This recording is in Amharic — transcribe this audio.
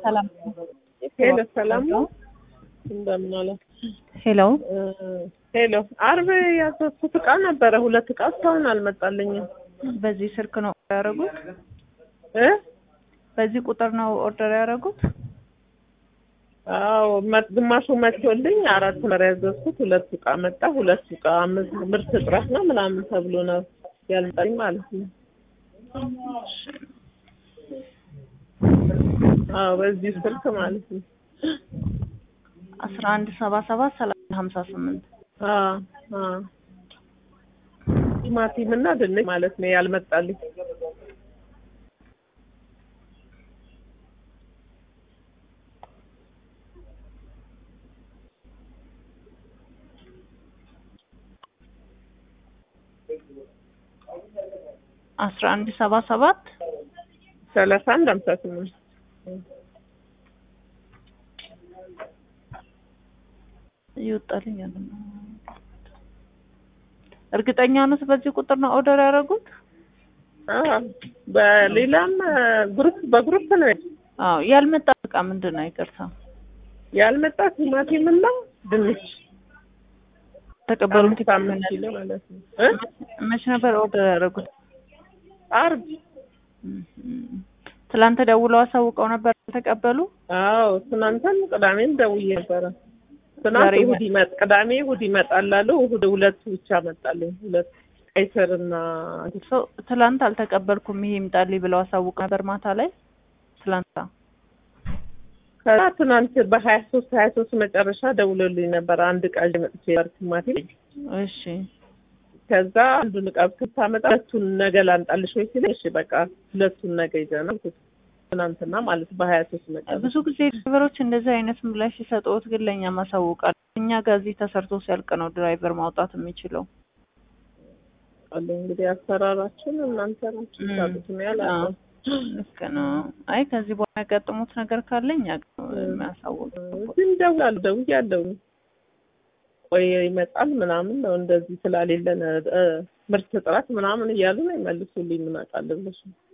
ሰላም ሄሎ ሰላም ነው። እንደምን አለ? ሄሎ ሄሎ አርብ ያዘዝኩት እቃ ነበረ። ሁለት እቃ እስካሁን አልመጣልኝም በዚህ ስልክ ነው ያደረጉት? እ በዚህ ቁጥር ነው ኦርደር ያደረጉት? አዎ መ- ግማሹ መጥቶልኝ አራት ነበር ያዘዝኩት። ሁለት እቃ መጣ። ሁለት እቃ ምርት ምርት እጥረት ነው ምናምን ተብሎ ነው ያልመጣልኝ ማለት ነው። አዎ በዚህ ስልክ ማለት ነው። አስራ አንድ ሰባ ሰባት ሰላሳ ሀምሳ ስምንት አዎ አዎ ቲማቲም እና ድንች ማለት ነው ያልመጣልኝ። አስራ አንድ ሰባ ሰባት ሰላሳ አንድ ሀምሳ ስምንት ይወጣልኝ ያለ ነው። እርግጠኛ ነዎት በዚህ ቁጥር ነው ኦርደር ያደረጉት? አዎ በሌላም ግሩፕ በግሩፕ ነው አዎ ያልመጣ እቃ ምንድን ነው? ይቅርታ ያልመጣ ቲማቲም እና ድንች ተቀበሉን። አምስት አምስት ኪሎ ማለት ነው እ መቼ ነበር ኦርደር ያደረጉት? አርብ እም፣ ትላንት ደውለው አሳውቀው ነበር ተቀበሉ? አዎ ትናንትም ቅዳሜም ደውዬ ነበረ። ትናንት ዛሬ እሑድ ይመጥ ቅዳሜ እሑድ ይመጣል አሉ። እሑድ ሁለቱ ብቻ መጣልኝ። ሁለት ቀይ ስር እና ሰው ትላንት አልተቀበልኩም ይሄ ይምጣልኝ ብለው አሳውቅ ነበር ማታ ላይ ትላንት ከዛ ትናንት በሀያ ሶስት ሀያ ሶስት መጨረሻ ደውሎልኝ ነበር። አንድ እቃ ይዤ መጥቼ ነበር ቲማቲም። እሺ ከዛ አንዱን እቃ ስታመጣ ሁለቱን ነገ ላምጣልሽ ወይ ሲለኝ እሺ በቃ ሁለቱን ነገ ይዘና ትናንትና ማለት በሀያ ሶስት መጨረሻ ብዙ ጊዜ ድራይቨሮች እንደዚህ አይነት ምላሽ ሲሰጡት ግን ለእኛ ማሳወቃል። እኛ ጋር እዚህ ተሰርቶ ሲያልቅ ነው ድራይቨር ማውጣት የሚችለው። አለ እንግዲህ አሰራራችን እናንተ ናችሁ እም፣ ታውቁት ነው ያላለው። አዎ፣ ልክ ነው። አይ ከዚህ በኋላ ያጋጥሙት ነገር ካለ እኛ ጋር ነው የሚያሳውቅ። ግን ደውላለሁ ደውያለሁ። ቆይ ይመጣል ምናምን ነው እንደዚህ ስላሌለን እ፣ ምርት እጥረት ምናምን እያሉ ነው ይመልሱልኝ። ምን አውቃለሁ ብለሽ ነው